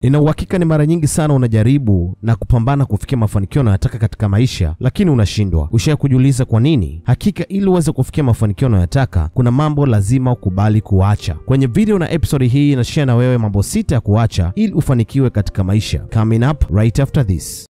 Nina uhakika ni mara nyingi sana unajaribu na kupambana kufikia mafanikio unayotaka katika maisha, lakini unashindwa. Ushawahi kujiuliza kwa nini? Hakika ili uweze kufikia mafanikio unayotaka, kuna mambo lazima ukubali kuacha. Kwenye video na episode hii nashare na wewe mambo sita ya kuacha ili ufanikiwe katika maisha. Coming up right after this.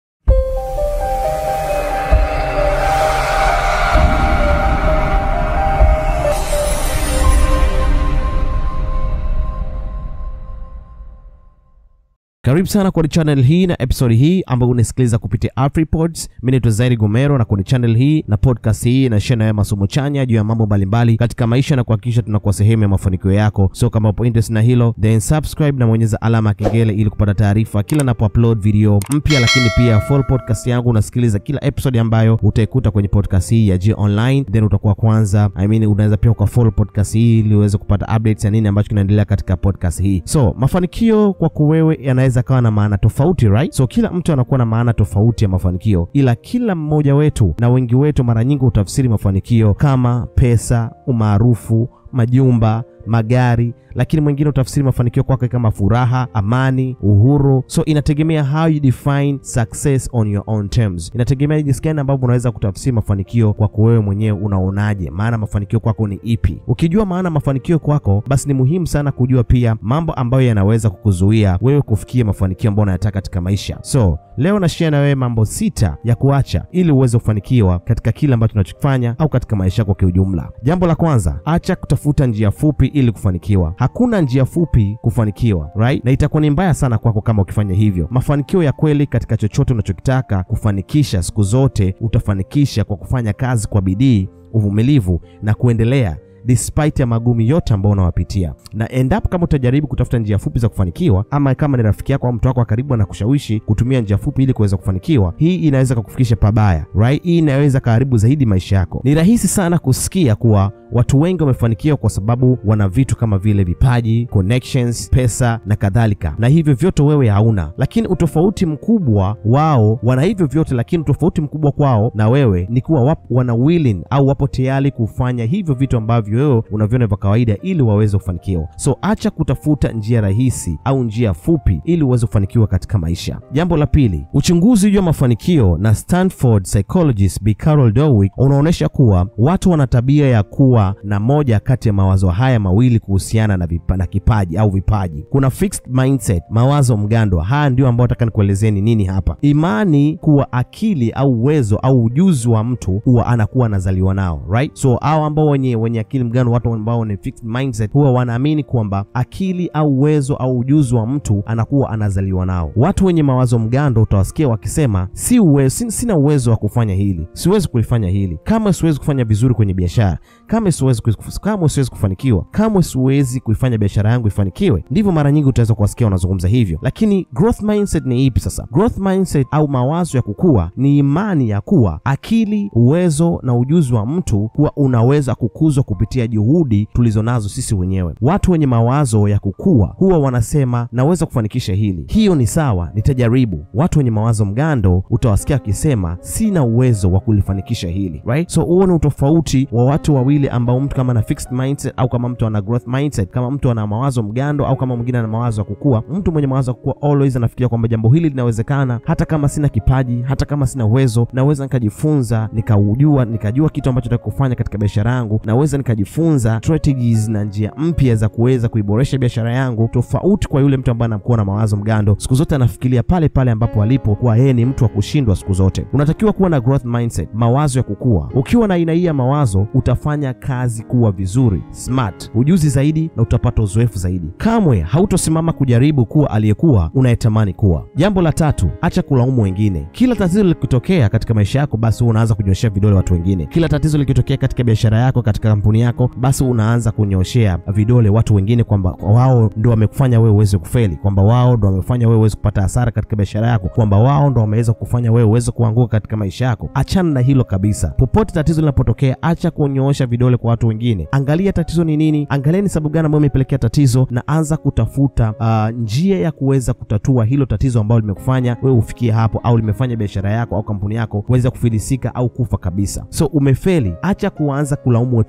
Karibu sana kwenye channel hii na episode hii ambayo unasikiliza kupitia AfriPods. Mimi naitwa Zairi Gomero na kwenye channel hii na podcast hii na share nawe masomo chanya juu ya mambo mbalimbali katika maisha na kuhakikisha tunakuwa sehemu ya mafanikio yako. So kama upo interested na hilo, then subscribe na bonyeza alama ya kengele ili kupata taarifa kila napo upload video mpya, lakini pia follow podcast yangu, unasikiliza kila episode ambayo utaikuta kwenye podcast hii ya G Online, then utakuwa kwanza. I mean, unaweza pia ukafollow podcast hii ili uweze kupata updates ya nini ambacho kinaendelea katika podcast hii. So mafanikio kwako wewe yanaweza kawa na maana tofauti right? So kila mtu anakuwa na maana tofauti ya mafanikio, ila kila mmoja wetu na wengi wetu mara nyingi utafsiri mafanikio kama pesa, umaarufu, majumba magari lakini mwingine utafsiri mafanikio kwake kama furaha, amani, uhuru. So inategemea how you define success on your own terms. Inategemea jinsi gani ambavyo unaweza kutafsiri mafanikio kwako wewe mwenyewe. Unaonaje maana mafanikio kwako ni ipi? Ukijua maana mafanikio kwako, basi ni muhimu sana kujua pia mambo ambayo yanaweza kukuzuia wewe kufikia mafanikio ambayo unayataka katika maisha. So leo na share na wewe mambo sita ya kuacha ili uweze kufanikiwa katika kile ambacho unachokifanya au katika maisha yako kiujumla. Jambo la kwanza, acha kutafuta njia fupi ili kufanikiwa. Hakuna njia fupi kufanikiwa, right? Na itakuwa ni mbaya sana kwako kama ukifanya hivyo. Mafanikio ya kweli katika chochote unachokitaka kufanikisha siku zote utafanikisha kwa kufanya kazi kwa bidii, uvumilivu na kuendelea despite ya magumi yote ambayo unawapitia. Na endapo kama utajaribu kutafuta njia fupi za kufanikiwa, ama kama ni rafiki yako au mtu wako wa karibu anakushawishi kutumia njia fupi ili kuweza kufanikiwa, hii inaweza kukufikisha pabaya, right? Hii inaweza kaharibu zaidi maisha yako. Ni rahisi sana kusikia kuwa watu wengi wamefanikiwa kwa sababu wana vitu kama vile vipaji, connections, pesa na kadhalika, na hivyo vyote wewe hauna. Lakini utofauti mkubwa wao, wana hivyo vyote, lakini utofauti mkubwa kwao na wewe ni kuwa wapo, wana willing au wapo tayari kufanya hivyo vitu ambavyo wewe unaviona vya kawaida ili waweze kufanikiwa. So acha kutafuta njia rahisi au njia fupi ili uweze kufanikiwa katika maisha. Jambo la pili, uchunguzi juu ya mafanikio na Stanford psychologist B. Carol Dweck unaonyesha kuwa watu wana tabia ya kuwa na moja kati ya mawazo haya mawili kuhusiana na, vipa, na kipaji au vipaji. Kuna fixed mindset, mawazo mgando. Haya ndio ambayo nataka nikuelezeni nini hapa. Imani kuwa akili au uwezo au ujuzi wa mtu huwa anakuwa anazaliwa nao, right? So hao ambao wenye wenye akili mgando, watu ambao ni fixed mindset, huwa wanaamini kwamba akili au uwezo au ujuzi wa mtu anakuwa anazaliwa nao. Watu wenye mawazo mgando utawasikia wakisema si uwezo, sin, sina uwezo wa kufanya hili, siwezi kulifanya hili, kama siwezi kufanya vizuri kwenye biashara, kama siwezi kama siwezi kufanikiwa, kama siwezi kuifanya biashara yangu ifanikiwe. Ndivyo mara nyingi utaweza kuwasikia wanazungumza hivyo. Lakini growth mindset ni ipi sasa? Growth mindset au mawazo ya kukua ni imani ya kuwa akili, uwezo na ujuzi wa mtu kuwa unaweza kukuzwa kupitia juhudi tulizonazo sisi wenyewe. Watu wenye mawazo ya kukua huwa wanasema naweza kufanikisha hili, hiyo ni sawa, nitajaribu. Watu wenye mawazo mgando utawasikia wakisema sina uwezo wa kulifanikisha hili, right? So huo ni utofauti wa watu wawili ambao mtu kama ana fixed mindset au kama mtu ana growth mindset, kama mtu ana mawazo mgando au kama mwingine ana mawazo ya kukua. Mtu mwenye mawazo ya kukua always anafikiria kwamba jambo hili linawezekana, hata kama sina kipaji, hata kama sina uwezo, naweza nikajifunza, nikaujua, nikajua kitu ambacho nataka kufanya katika biashara yangu, naweza nikajifunza strategies na njia mpya za kuweza kuiboresha biashara yangu, tofauti kwa yule mtu ambaye anakuwa na mawazo mgando. Siku zote anafikiria pale pale ambapo alipo, kuwa yeye ni mtu wa kushindwa siku zote. Unatakiwa kuwa na growth mindset, mawazo ya kukua. Ukiwa na aina hii ya mawazo, utafanya kazi kuwa vizuri, smart, ujuzi zaidi na utapata uzoefu zaidi. Kamwe hautosimama kujaribu kuwa aliyekuwa unayetamani kuwa. Jambo la tatu, acha kulaumu wengine. Kila tatizo likitokea katika maisha yako, basi unaanza kunyoshea vidole watu wengine. Kila tatizo likitokea katika biashara yako, katika kampuni yako, basi unaanza kunyoshea vidole watu wengine kwamba wao ndo wamekufanya wewe uweze kufeli, kwamba wao ndo wamefanya wewe uweze kupata hasara katika biashara yako, kwamba wao ndo wameweza kufanya wewe uweze kuanguka katika maisha yako. Achana na hilo kabisa. Popote tatizo linapotokea, acha kunyoosha vidole kwa watu wengine. Angalia tatizo ni nini, angalia ni sababu gani ambayo imepelekea tatizo, na anza kutafuta uh, njia ya kuweza kutatua hilo tatizo ambalo limekufanya wewe ufikie hapo, au limefanya biashara yako au kampuni yako kuweza kufilisika au kufa kabisa. So umefeli, acha kuanza kulaumu watu wengine kwanza.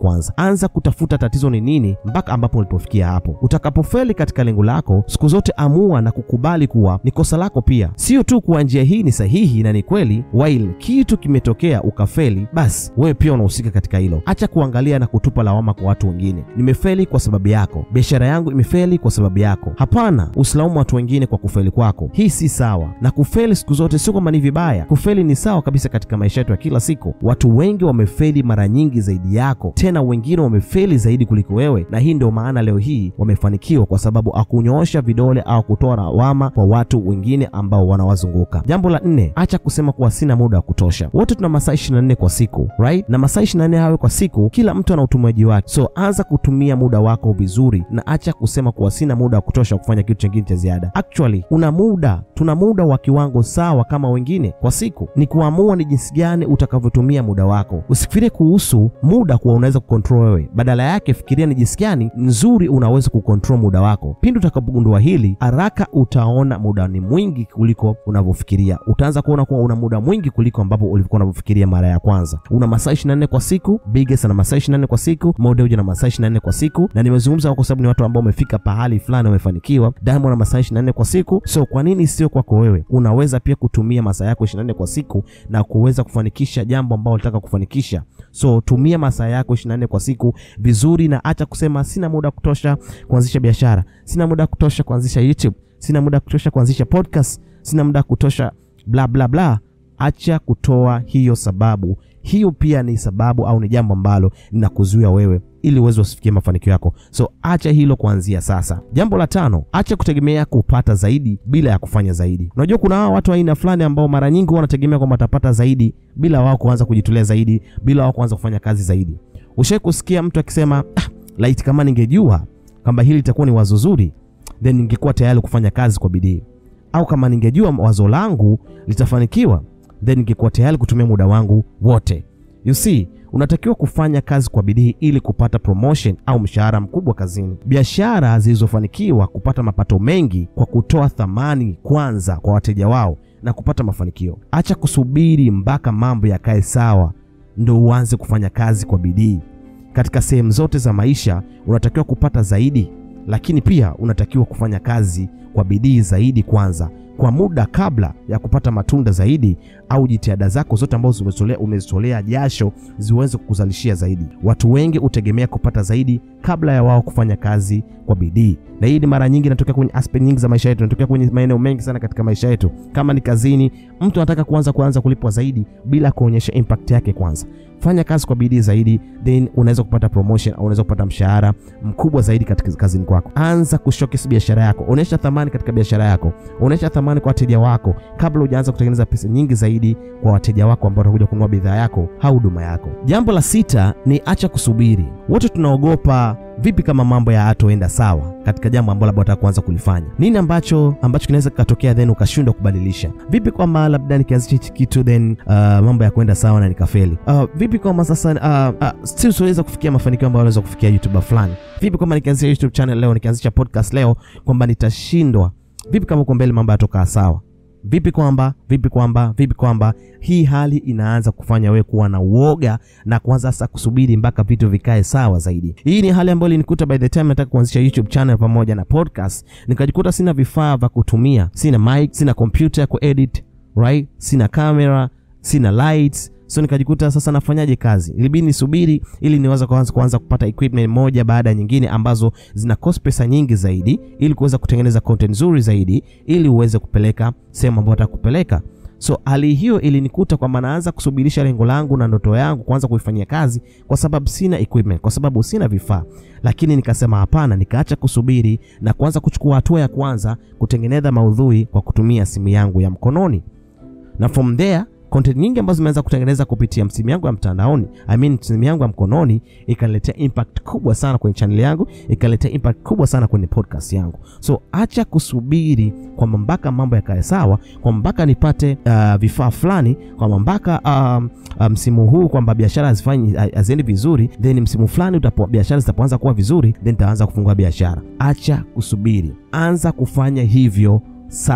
kwanza. Anza kutafuta tatizo ni nini mpaka ambapo ulipofikia hapo. Utakapofeli katika lengo lako, siku zote amua na kukubali kuwa ni kosa lako pia, sio tu kuwa njia hii ni sahihi na ni kweli. While kitu kimetokea ukafeli, basi wewe pia unahusika katika hilo. Acha kuangalia na kutupa lawama kwa watu wengine. Nimefeli kwa sababu yako, biashara yangu imefeli kwa sababu yako. Hapana, usilaumu watu wengine kwa kufeli kwako. Hii si sawa, na kufeli siku zote sio kwamba ni vibaya. Kufeli ni sawa kabisa katika maisha yetu ya kila siku. Watu wengi wamefeli mara nyingi zaidi yako, tena wengine wamefeli zaidi kuliko wewe, na hii ndio maana leo hii wamefanikiwa, kwa sababu akunyoosha vidole au kutoa lawama kwa watu wengine ambao wanawazunguka. Jambo la nne, acha kusema kuwa sina muda wa kutosha. Wote tuna masaa 24 kwa siku right? na masaa 24 hayo kwa siku, kila mtu ana utumiaji wake, so anza kutumia muda wako vizuri, na acha kusema kuwa sina muda wa kutosha kufanya kitu chingine cha ziada. Actually una muda, tuna muda wa kiwango sawa kama wengine kwa siku. Ni kuamua ni jinsi gani utakavyotumia muda wako. Usifikirie kuhusu muda kuwa unaweza kukontrol wewe, badala yake fikiria ni jinsi gani nzuri unaweza kukontrol muda wako. Pindi utakapogundua hili, haraka utaona muda ni mwingi kuliko unavyofikiria. Utaanza kuona kuwa una muda mwingi kuliko ambapo ulikuwa unavyofikiria mara ya kwanza. Una masaa 24 kwa siku, Biggest ana masaa 24 kwa siku, Modeuja na masaa 24 kwa siku, na nimezungumza kwa sababu ni watu ambao wamefika pahali fulani wamefanikiwa. Diamond ana masaa 24 kwa siku, so kwa nini sio kwako wewe? Unaweza pia kutumia masaa yako 24 kwa siku na kuweza kufanikisha jambo ambalo unataka kufanikisha. So tumia masaa yako 24 kwa siku vizuri, na acha kusema sina muda wa kutosha kuanzisha biashara, sina muda wa kutosha kuanzisha YouTube, sina muda wa kutosha kuanzisha podcast, sina muda wa kutosha bla bla bla. Acha kutoa hiyo sababu. Hiyo pia ni sababu au ni jambo ambalo linakuzuia wewe ili uweze usifikie mafanikio yako. So acha hilo kuanzia sasa. Jambo la tano, acha kutegemea kupata zaidi bila ya kufanya zaidi. Unajua kuna hawa watu aina fulani ambao mara nyingi wanategemea kwamba watapata zaidi bila wao kuanza kujitolea zaidi, bila wao kuanza kufanya kazi zaidi. Ushawahi kusikia mtu akisema ah, laiti kama ningejua kwamba hili litakuwa ni wazo zuri, then ningekuwa tayari kufanya kazi kwa bidii, au kama ningejua wazo langu litafanikiwa, then ningekuwa tayari kutumia muda wangu wote. You see, unatakiwa kufanya kazi kwa bidii ili kupata promotion au mshahara mkubwa kazini. Biashara zilizofanikiwa kupata mapato mengi kwa kutoa thamani kwanza kwa wateja wao na kupata mafanikio. Acha kusubiri mpaka mambo yakae sawa ndo uanze kufanya kazi kwa bidii. Katika sehemu zote za maisha unatakiwa kupata zaidi, lakini pia unatakiwa kufanya kazi kwa bidii zaidi kwanza kwa muda kabla ya kupata matunda zaidi, au jitihada zako zote ambazo umezitolea jasho ziweze kukuzalishia zaidi. Watu wengi hutegemea kupata zaidi kabla ya wao kufanya kazi kwa bidii, na hii ni mara nyingi inatokea kwenye aspect nyingi za maisha yetu, inatokea kwenye maeneo mengi sana katika maisha yetu. Kama ni kazini, mtu anataka kuanza kuanza kulipwa zaidi bila kuonyesha impact yake kwanza. Fanya kazi kwa bidii zaidi, then unaweza kupata promotion au unaweza kupata mshahara mkubwa zaidi katika kazini kwako. Anza kushowcase biashara yako, onyesha thamani katika biashara yako, onyesha thamani kwa wateja wako kabla hujaanza kutengeneza pesa nyingi zaidi kwa wateja wako ambao watakuja kununua bidhaa yako au huduma yako. Jambo la sita ni acha kusubiri. Wote tunaogopa vipi kama mambo ya hatoenda sawa katika jambo ambalo labda unataka kuanza kulifanya. Nini ambacho ambacho kinaweza kikatokea then ukashindwa kubadilisha? Vipi kwamba labda nikianzisha hichi kitu then uh, mambo ya kwenda sawa na nikafeli? Uh, vipi kwamba sasa uh, uh, still siweza kufikia mafanikio ambayo naweza kufikia YouTuber fulani? Vipi kwamba nikianzisha YouTube channel leo, nikianzisha podcast leo kwamba nitashindwa? Vipi kama uko mbele mambo yatokaa sawa? Vipi kwamba vipi kwamba vipi kwamba hii hali inaanza kufanya wewe kuwa na uoga na kuanza sasa kusubiri mpaka vitu vikae sawa zaidi. Hii ni hali ambayo ilinikuta by the time nataka kuanzisha YouTube channel pamoja na podcast, nikajikuta sina vifaa vya kutumia, sina mic, sina computer ya kuedit, right? Sina camera, sina lights so nikajikuta sasa nafanyaje kazi, ilibidi nisubiri ili niweze kuanza kuanza kupata equipment moja baada ya nyingine ambazo zina cost pesa nyingi zaidi, ili kuweza kutengeneza content nzuri zaidi, ili uweze kupeleka sehemu ambayo nataka kupeleka. So hali hiyo ilinikuta kwamba naanza kusubirisha lengo langu na ndoto yangu kuanza kuifanyia kazi, kwa sababu sina equipment, kwa sababu sina vifaa. Lakini nikasema hapana, nikaacha kusubiri na kuanza kuchukua hatua ya kwanza kutengeneza maudhui kwa kutumia simu yangu ya mkononi, na from there content nyingi ambazo zimeanza kutengeneza kupitia simu yangu ya mtandaoni, I mean simu yangu ya mkononi, ikaletea impact kubwa sana kwenye channel yangu, ikaletea impact kubwa sana kwenye podcast yangu. So acha kusubiri kwamba mpaka mambo yakae sawa, kwamba mpaka nipate uh, vifaa fulani, kwamba mpaka msimu um, um, huu kwamba biashara hazifanyi haziendi vizuri, then msimu fulani biashara zitapoanza kuwa vizuri, then nitaanza kufungua biashara. Acha kusubiri, anza kufanya hivyo sasa.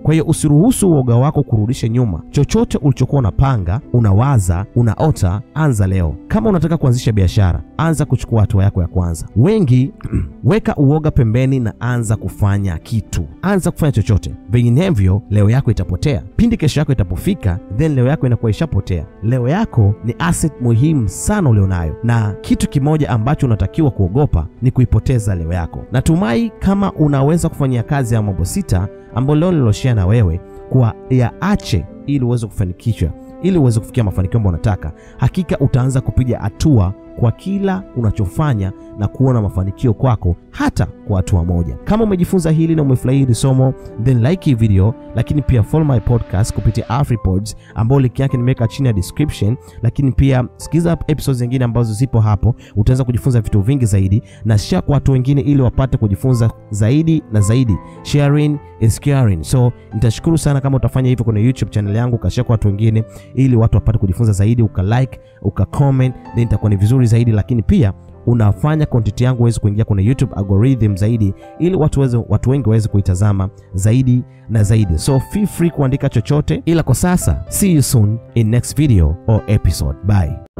Kwa hiyo usiruhusu uoga wako kurudisha nyuma chochote ulichokuwa unapanga, unawaza, unaota. Anza leo. Kama unataka kuanzisha biashara, anza kuchukua hatua yako ya kwanza. Wengi weka uoga pembeni na anza kufanya kitu, anza kufanya chochote, vinginevyo leo yako itapotea. Pindi kesho yako itapofika, then leo yako inakuwa ishapotea. Leo yako ni asset muhimu sana ulionayo, na kitu kimoja ambacho unatakiwa kuogopa ni kuipoteza leo yako. Natumai kama unaweza kufanyia kazi ya mambo sita ambayo leo niloshare na wewe kuwa yaache ili uweze kufanikishwa, ili uweze kufikia mafanikio ambayo unataka, hakika utaanza kupiga hatua kwa kila unachofanya na kuona mafanikio kwako hata kwa hatua moja. Kama umejifunza hili na umefurahia hili somo, then like hii video, lakini pia follow my podcast kupitia AfriPods ambao link yake nimeweka chini ya description, lakini pia sikiza episodes zingine ambazo zipo hapo, utaweza kujifunza vitu vingi zaidi, na share kwa watu wengine ili wapate kujifunza zaidi na zaidi. Sharing is caring. So nitashukuru sana kama utafanya hivyo kwenye YouTube channel yangu, ukashare kwa watu wengine ili watu wapate kujifunza zaidi, ukalike, ukacomment, then itakuwa ni vizuri zaidi, lakini pia unafanya content yangu iweze kuingia kwenye YouTube algorithm zaidi, ili watu weze, watu wengi waweze kuitazama zaidi na zaidi. So feel free kuandika chochote, ila kwa sasa, see you soon in next video or episode. Bye.